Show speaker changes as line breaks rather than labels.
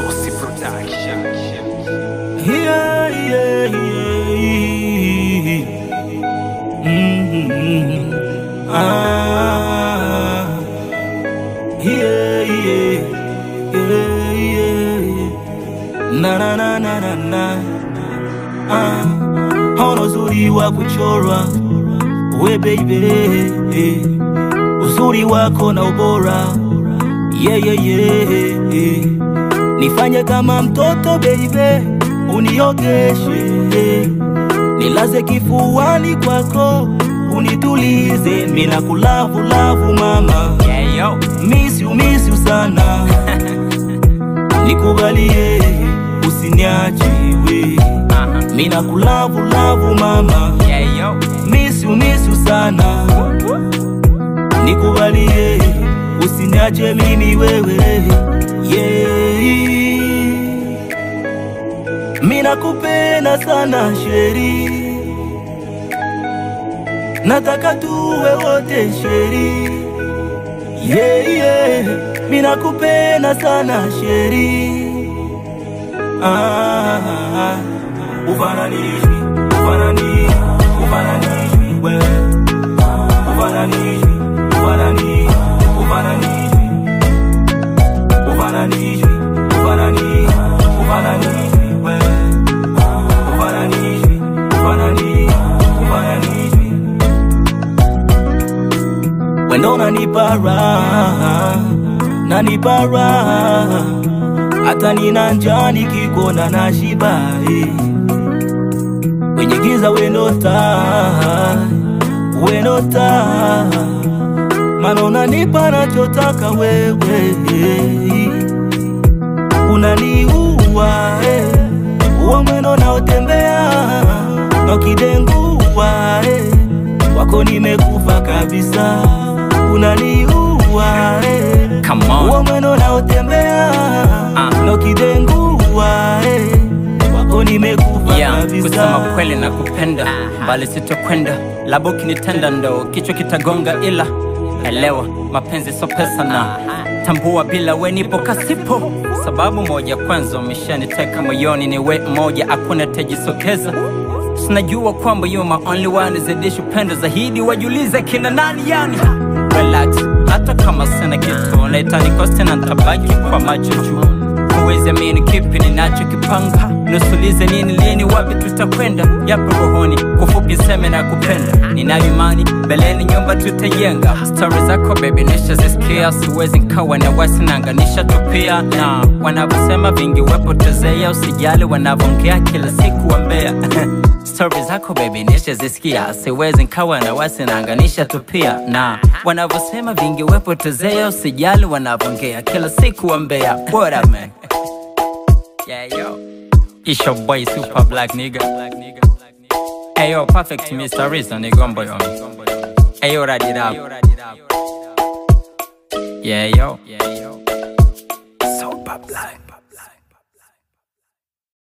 Saucy Production.
Yeah, yeah, yeah. Mm-hmm. Ah, yeah, yeah, yeah, yeah. Na na na na na na. Ah, hauna uzuri wa kuchorwa we baby, uzuri wako na ubora yeah, yeah, yeah. Nifanye kama mtoto baby, uniogeshe, nilaze kifuani kwako, unitulize, mina kulavu lavu mama,
Yeah, yo.
miss you miss you sana, nikubalie usiniache we,
Uh-huh.
mina kulavu lavu mama,
Yeah, yo.
miss you miss you sana, nikubalie usiniache mimi wewe yeah. Mina kupenda sana sheri, nataka tuwe wote sheri yeah, yeah. Mina kupenda sana sheri ah, ufananishwi ufanani ufananishwi wewe ufananishwi ufanani ufananishwi ufananishwi ufanani ufananishwi wewe ufananishwi ufanani ufananishwi wendo nanipa raha nanipa raha hata nina njaa nikikuona na shiba eh. kwenye giza wendo taa wendo taa mana unanipa nachotaka wewe unaniua eh. uwa mwendo naotembea nokidengua eh. wako nimekufa kabisa unaniua eh.
Come on.
uwa mwendo naotembea
Ah.
nokidengua eh. wako nimekufa
Yeah, kusema
kabisa
kweli na kupenda bali sitokwenda labo ukinitenda ndo kichwa kitagonga ila elewa mapenzi so pesa na tambua bila we nipo kasipo sababu moja kwanza umeshaniteka moyoni ni we moja hakuna tajisokeza sinajua kwamba you my only one zidishi upendo zaidi wajulize kina nani yani relax hata kama sina kitu naitanikoste na ntabaki kwa macho juu huwezi amini kipi ninachokipanga nusulize nini lini wapi tutakwenda yapo rohoni kufupi seme na kupenda ninayo imani beleni nyumba tutajenga stori zako bebi nishazisikia siwezi nkawa na wasinanganisha tupia na wanavyosema vingi wepotezea usijali wanavyoongea kila siku wambea stori zako bebi nishazisikia siwezi nkawa na wasinanganisha tupia na wanavyosema vingi wepotezea usijali wanavyoongea kila siku wambea what up man Yeah, yo. It's your boy, super black nigga. Hey, yo, perfect Mr. Reason, nigga, on boy, on me. Hey, yo, ride it up. Yeah, yo. Yeah, yo.